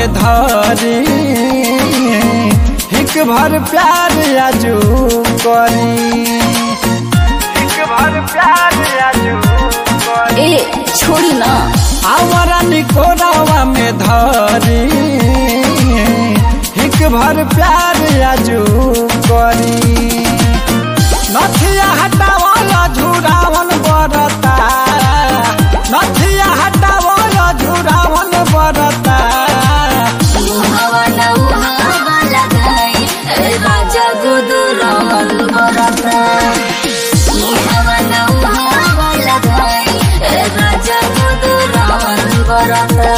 में धरी हिक भर प्यार आजू करी हिक भर प्यार आजू करी ए छोड़ी ना आवारा निकोरावा में धरी हिक भर प्यार आजू करी नथिया हटावला झुरावन बरता नथिया हटावला झुरावन बरता हवा न हवा लगाई ए राजा गुदुरवन बरता हवा न हवा लगाई ए राजा गुदुरवन बरता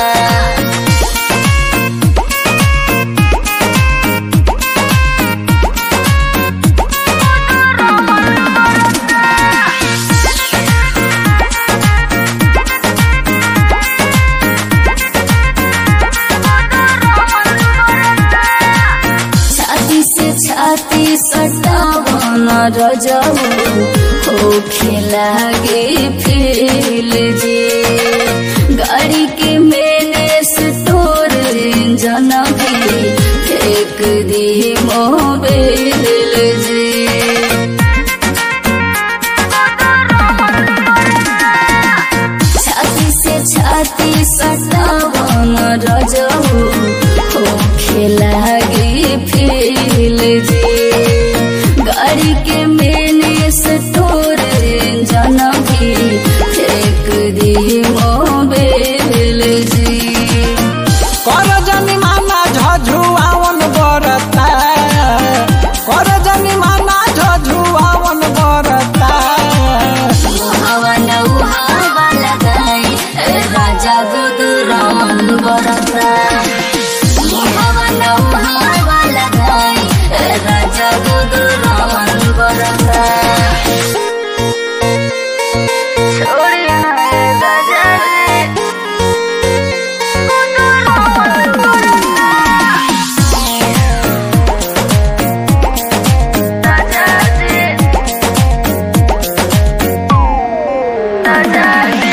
छाती से छाती सटावन रजऊ हो लागे फेल जे गाड़ी के मैंने स्टोर इंजन भी फेंक दी मोबाइल जे छाती से छाती सटावन रजऊ हो लागे फेल जे गाड़ी के मैंने स्टोर इंजन भी फेंक दी मोबाइल जी कर जनी माना झझुआवन बरता कर जनी माना झझुआवन बरता हवा न हवा लगाई ए राजा गुदुरवन बरता हवा न हवा लगाई ए राजा गुदुरवन बरता छोड़िया ए राजा रे गुदुरवन बरता राजा रे राजा रे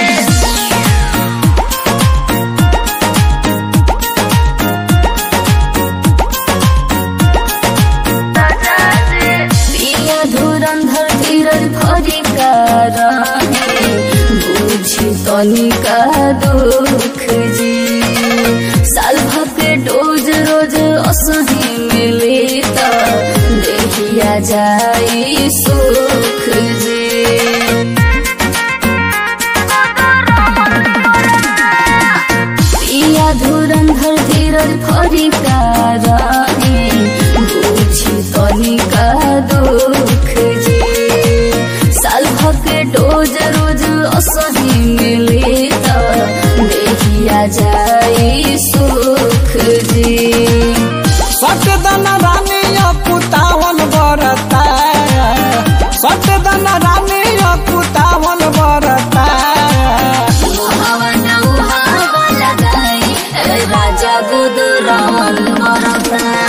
पिया धुरंधर धीरज भरी रहे बुझी तनिका दुख जी साल भके डोज रोज असही मिले त देखिया जाई सुख जी पिया धुरंधर धीरज भरी रहे बुझी तनिका दुख जी साल भके डोज रोज असही मिले त देखिया जाई सुख जी सटदन रानी कुतावन बरता सटदन रानी कुतावन बरता हवा न हवा लगाई ए राजा गुदुरवन मरता